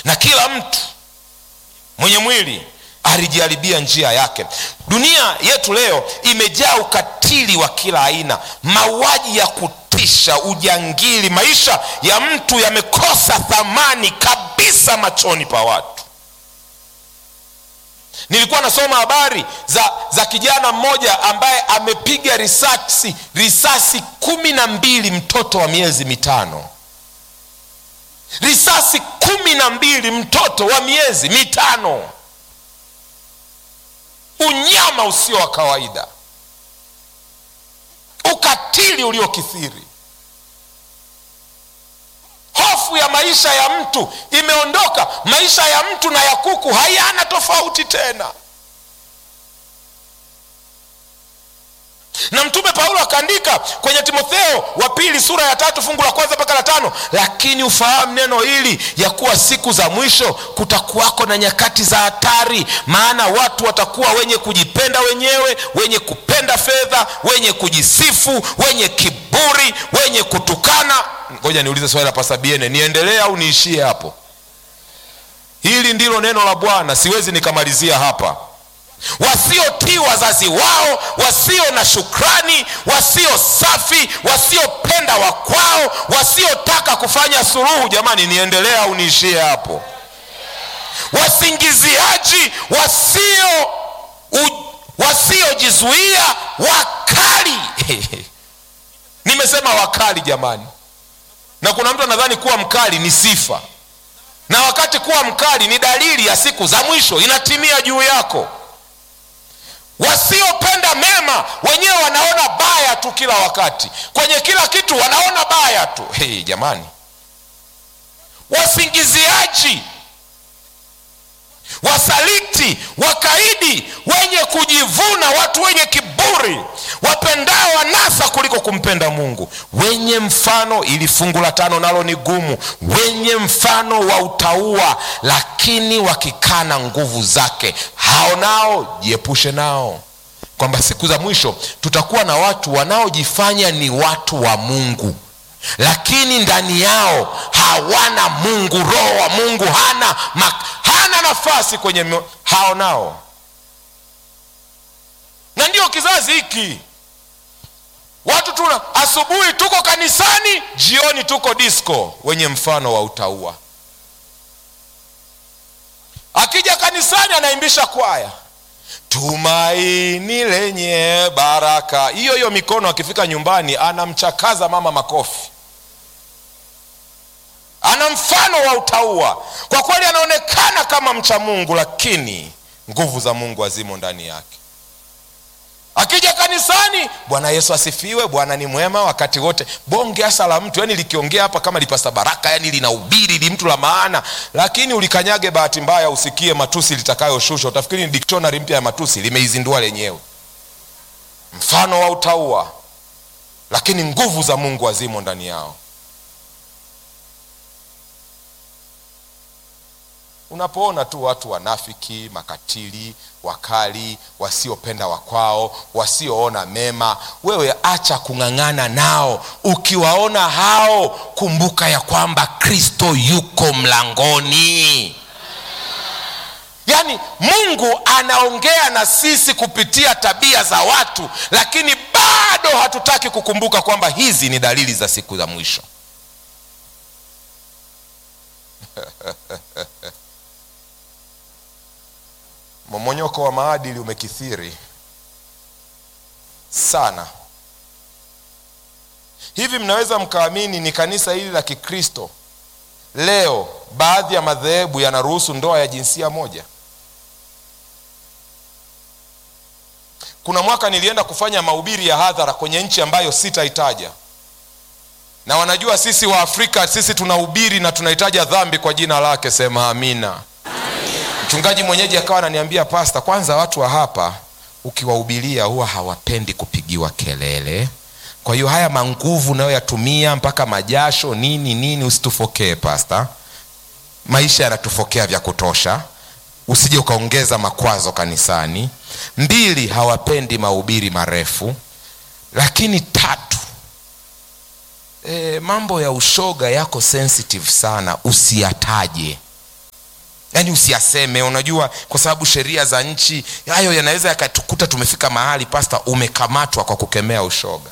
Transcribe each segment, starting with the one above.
na kila mtu mwenye mwili alijiharibia njia yake dunia yetu leo imejaa ukatili wa kila aina mauaji ya kutisha ujangili maisha ya mtu yamekosa thamani kabisa machoni pa watu nilikuwa nasoma habari za, za kijana mmoja ambaye amepiga risasi risasi kumi na mbili mtoto wa miezi mitano risasi kumi na mbili mtoto wa miezi mitano unyama usio wa kawaida ukatili uliokithiri hofu ya maisha ya mtu imeondoka maisha ya mtu na ya kuku hayana tofauti tena na mtume paulo akaandika kwenye timotheo wa pili sura ya tatu fungu la kwanza mpaka la tano lakini ufahamu neno hili ya kuwa siku za mwisho kutakuwako na nyakati za hatari maana watu watakuwa wenye kujipenda wenyewe wenye kupenda fedha wenye kujisifu wenye kiburi wenye kutukana ngoja niulize swali la pasabiene niendelee au niishie hapo hili ndilo neno la bwana siwezi nikamalizia hapa wasiotii wazazi wao wasio na shukrani wasio safi wasiopenda wakwao wasiotaka kufanya suluhu jamani niendelee au niishie hapo wasingiziaji wasio u, wasiojizuia wakali nimesema wakali jamani na kuna mtu anadhani kuwa mkali ni sifa na wakati kuwa mkali ni dalili ya siku za mwisho inatimia juu yako wasiopenda mema wenyewe wanaona baya tu kila wakati kwenye kila kitu wanaona baya tu hey, jamani wasingiziaji wasaliti wakaidi wenye kujivuna watu wenye kiburi wapendao wanasa kuliko kumpenda mungu wenye mfano ili fungu la tano nalo ni gumu wenye mfano wa utaua lakini wakikana nguvu zake hao nao jiepushe nao kwamba siku za mwisho tutakuwa na watu wanaojifanya ni watu wa mungu lakini ndani yao hawana mungu roho wa mungu hana mak, hana nafasi kwenye mio, hao nao na ndio kizazi hiki watu tuna asubuhi tuko kanisani jioni tuko disco wenye mfano wa utaua akija kanisani anaimbisha kwaya tumaini lenye baraka hiyo hiyo mikono akifika nyumbani anamchakaza mama makofi ana mfano wa utaua kwa kweli anaonekana kama mcha mungu lakini nguvu za mungu hazimo ndani yake akija kanisani bwana yesu asifiwe bwana ni mwema wakati wote bonge hasa la mtu yani likiongea hapa kama lipasa baraka yani linahubiri li mtu la maana lakini ulikanyage bahati mbaya usikie matusi litakayoshushwa utafikiri ni dictionary mpya ya matusi limeizindua lenyewe mfano wa utaua lakini nguvu za mungu hazimo ndani yao unapoona tu watu wanafiki makatili wakali wasiopenda wakwao wasioona mema wewe acha kung'ang'ana nao ukiwaona hao kumbuka ya kwamba kristo yuko mlangoni yaani mungu anaongea na sisi kupitia tabia za watu lakini bado hatutaki kukumbuka kwamba hizi ni dalili za siku za mwisho momonyoko wa maadili umekithiri sana hivi mnaweza mkaamini ni kanisa hili la kikristo leo baadhi ya madhehebu yanaruhusu ndoa ya jinsia moja kuna mwaka nilienda kufanya mahubiri ya hadhara kwenye nchi ambayo sitaitaja na wanajua sisi wa afrika sisi tunahubiri na tunahitaja dhambi kwa jina lake sema amina mchungaji mwenyeji akawa ananiambia pasta kwanza watu wa hapa ukiwahubiria huwa hawapendi kupigiwa kelele kwa hiyo haya manguvu unayoyatumia mpaka majasho nini nini usitufokee pasta maisha yanatufokea vya kutosha usije ukaongeza makwazo kanisani mbili hawapendi mahubiri marefu lakini tatu e, mambo ya ushoga yako sensitive sana usiyataje yaani usiyaseme unajua kwa sababu sheria za nchi hayo yanaweza yakatukuta tumefika mahali pasta umekamatwa kwa kukemea ushoga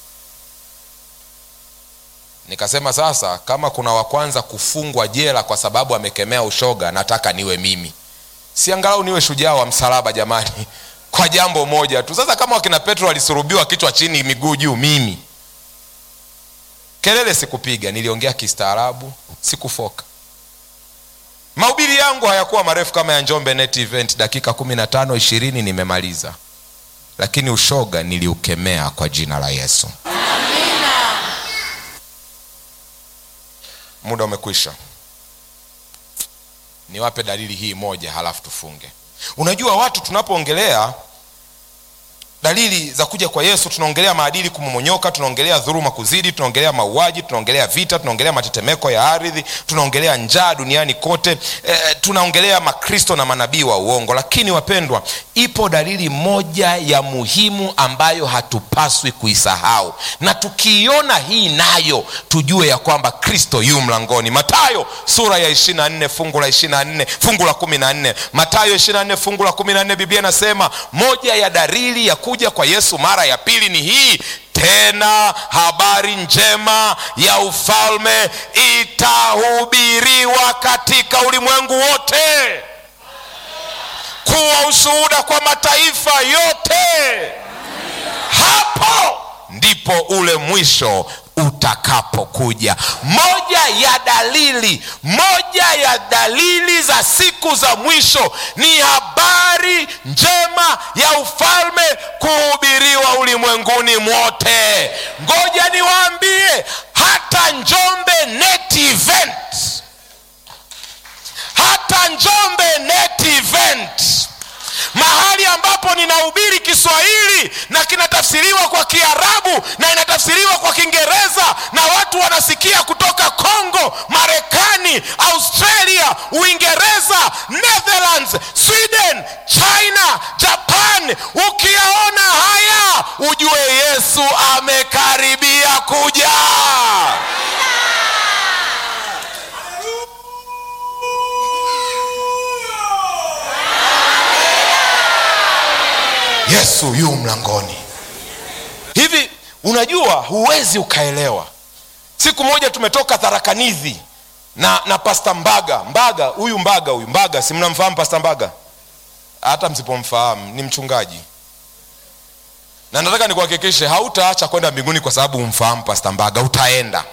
nikasema sasa kama kuna wa kwanza kufungwa jela kwa sababu amekemea ushoga nataka niwe mimi si angalau niwe shujaa wa msalaba jamani kwa jambo moja tu sasa kama wakina petro walisurubiwa kichwa chini miguu juu mimi kelele sikupiga niliongea kistaarabu sikufoka mahubiri yangu hayakuwa marefu kama ya njombe net event dakika kumi na tano ishirini nimemaliza lakini ushoga niliukemea kwa jina la yesu muda umekwisha niwape dalili hii moja halafu tufunge unajua watu tunapoongelea dalili za kuja kwa yesu tunaongelea maadili kumomonyoka tunaongelea dhuruma kuzidi tunaongelea mauaji tunaongelea vita tunaongelea matetemeko ya ardhi tunaongelea njaa duniani kote e, tunaongelea makristo na manabii wa uongo lakini wapendwa ipo dalili moja ya muhimu ambayo hatupaswi kuisahau na tukiiona hii nayo tujue ya kwamba kristo yu mlangoni matayo sura ya 24 fungu la 24 fungu la 14 matayo 24 fungu la 14 biblia inasema moja ya dalili ya kuja kwa yesu mara ya pili ni hii tena habari njema ya ufalme itahubiriwa katika ulimwengu wote kuwa ushuhuda kwa mataifa yote hapo ndipo ule mwisho utakapokuja moja ya dalili moja ya dalili za siku za mwisho ni habari njema ya ufalme kuhubiriwa ulimwenguni mwote ngoja niwaambie hata njombe net event hata njombe net event mahali ambapo ninahubiri kiswahili na kinatafsiriwa kwa kiarabu na inatafsiriwa kwa kiingereza na watu wanasikia kutoka congo marekani australia uingereza netherlands sweden china japan ukiyaona haya ujue yesu amekaribia kuja yesu yu mlangoni hivi unajua huwezi ukaelewa siku moja tumetoka tharakanizi na na pasta mbaga mbaga huyu mbaga huyu mbaga si mnamfahamu pasta mbaga hata msipomfahamu ni mchungaji na nataka nikuhakikishe hautaacha kwenda mbinguni kwa sababu umfahamu pasta mbaga utaenda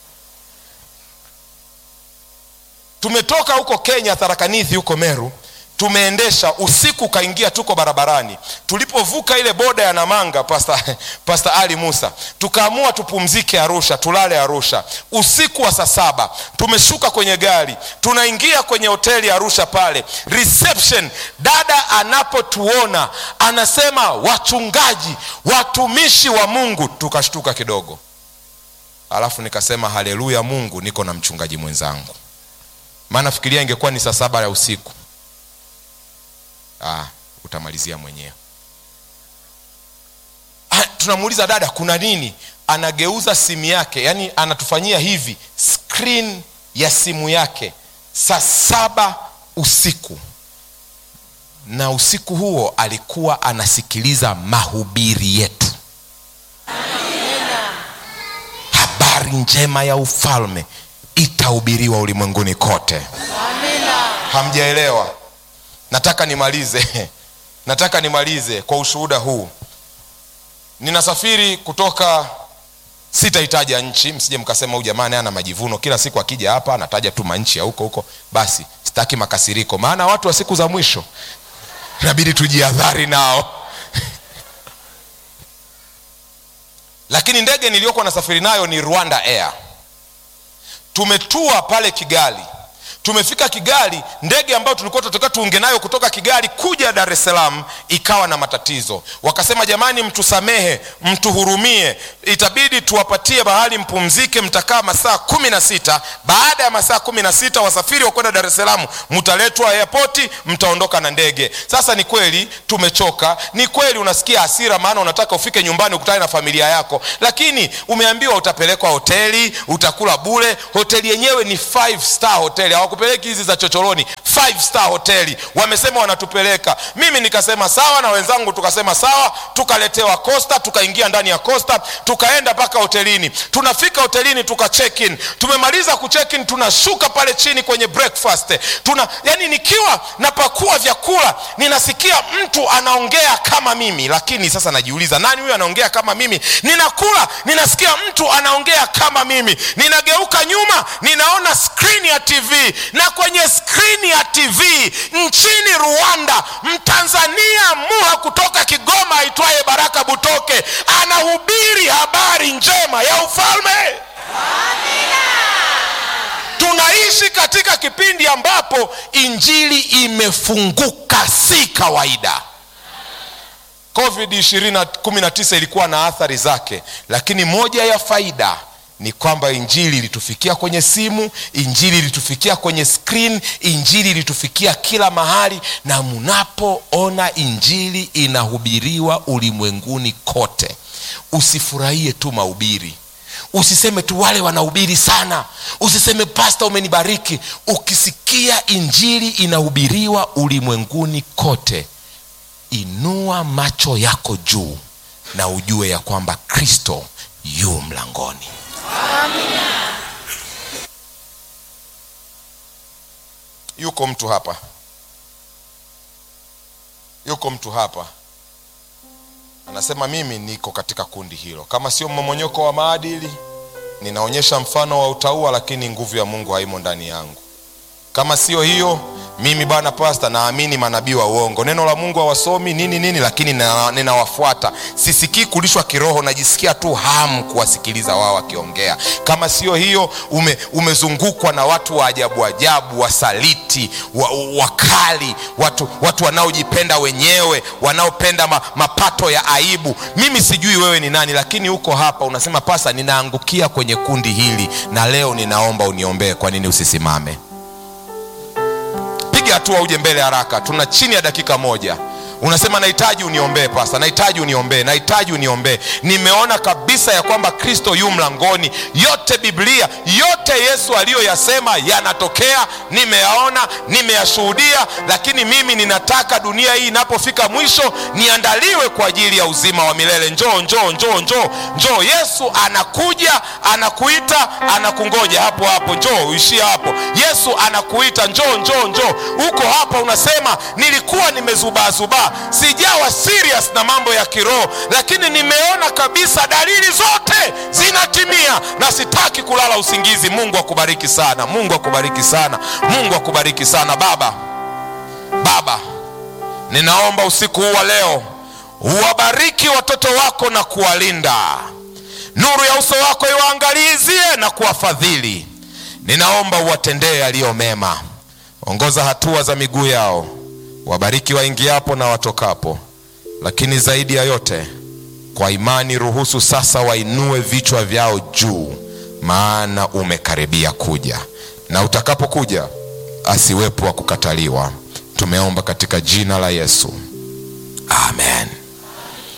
tumetoka huko kenya tharakanithi huko meru tumeendesha usiku ukaingia tuko barabarani tulipovuka ile boda ya namanga pasta, pasta ali musa tukaamua tupumzike arusha tulale arusha usiku wa saa saba tumeshuka kwenye gari tunaingia kwenye hoteli arusha pale reception dada anapotuona anasema wachungaji watumishi wa mungu tukashtuka kidogo alafu nikasema haleluya mungu niko na mchungaji mwenzangu maana fikiria ingekuwa ni saa saba ya usiku ah, utamalizia mwenyewe ah, tunamuuliza dada kuna nini anageuza simu yake yani anatufanyia hivi screen ya simu yake saa saba usiku na usiku huo alikuwa anasikiliza mahubiri yetu habari njema ya ufalme itahubiriwa ulimwenguni kote hamjaelewa nataka nimalize nataka nimalize kwa ushuhuda huu ninasafiri kutoka sitahitaja nchi msije mkasema huyu jamani ana majivuno kila siku akija hapa anataja tu manchi ya huko huko basi sitaki makasiriko maana watu wa siku za mwisho inabidi tujiadhari nao lakini ndege niliyokuwa nasafiri nayo ni rwanda air tumetua pale kigali tumefika kigali ndege ambayo tulikuwa tunataka tuunge nayo kutoka kigali kuja dar es salaam ikawa na matatizo wakasema jamani mtusamehe mtuhurumie itabidi tuwapatie mahali mpumzike mtakaa masaa kumi na sita baada ya masaa kumi na sita wasafiri wa kwenda dar es salaam mtaletwa airpoti mtaondoka na ndege sasa ni kweli tumechoka ni kweli unasikia hasira maana unataka ufike nyumbani ukutane na familia yako lakini umeambiwa utapelekwa hoteli utakula bule hoteli yenyewe ni five star hoteli hawaku hawakupeleki hizi za chochoroni five star hoteli wamesema wanatupeleka mimi nikasema sawa na wenzangu tukasema sawa tukaletewa costa tukaingia ndani ya costa tukaenda mpaka hotelini tunafika hotelini tuka check in tumemaliza ku check in tunashuka pale chini kwenye breakfast tuna yani nikiwa napakua vyakula ninasikia mtu anaongea kama mimi lakini sasa najiuliza nani huyu anaongea kama mimi ninakula ninasikia mtu anaongea kama mimi ninageuka nyuma ninaona skrini ya tv na kwenye skrini ya tv nchini rwanda mtanzania muha kutoka kigoma aitwaye baraka butoke anahubiri habari njema ya ufalme tunaishi katika kipindi ambapo injili imefunguka si kawaida covid 19 ilikuwa na athari zake lakini moja ya faida ni kwamba injili ilitufikia kwenye simu injili ilitufikia kwenye screen injili ilitufikia kila mahali na mnapoona injili inahubiriwa ulimwenguni kote usifurahie tu mahubiri usiseme tu wale wanahubiri sana usiseme pasta umenibariki ukisikia injili inahubiriwa ulimwenguni kote inua macho yako juu na ujue ya kwamba kristo yu mlangoni yuko mtu hapa yuko mtu hapa anasema mimi niko katika kundi hilo kama sio mmomonyoko wa maadili ninaonyesha mfano wa utaua lakini nguvu ya mungu haimo ndani yangu kama sio hiyo mimi bwana pasta naamini manabii wa uongo neno la mungu hawasomi nini nini lakini nina- ninawafuata sisikii kulishwa kiroho najisikia tu hamu kuwasikiliza wao wakiongea kama sio hiyo ume, umezungukwa na watu wa ajabu ajabu wasaliti wa, wakali watu, watu wanaojipenda wenyewe wanaopenda ma, mapato ya aibu mimi sijui wewe ni nani lakini uko hapa unasema pasa ninaangukia kwenye kundi hili na leo ninaomba uniombee kwa nini usisimame piga hatua uje mbele haraka tuna chini ya dakika moja unasema nahitaji uniombee pasa nahitaji uniombee nahitaji uniombee nimeona kabisa ya kwamba kristo yu mlangoni yote biblia yote yesu aliyoyasema yanatokea nimeyaona nimeyashuhudia lakini mimi ninataka dunia hii inapofika mwisho niandaliwe kwa ajili ya uzima wa milele njoo njoo njoo njoo njoo yesu anakuja anakuita anakungoja hapo hapo njoo uishie hapo yesu anakuita njoo njoo njoo uko hapa unasema nilikuwa nimezubaazubaa sijawa serious na mambo ya kiroho lakini nimeona kabisa dalili zote zinatimia na sitaki kulala usingizi mungu akubariki sana mungu akubariki sana mungu akubariki sana baba baba ninaomba usiku huu wa leo uwabariki watoto wako na kuwalinda nuru ya uso wako iwaangalizie na kuwafadhili ninaomba uwatendee yaliyo mema ongoza hatua za miguu yao wabariki waingiapo na watokapo lakini zaidi ya yote kwa imani ruhusu sasa wainue vichwa vyao juu maana umekaribia kuja na utakapokuja asiwepo wa kukataliwa tumeomba katika jina la yesu amen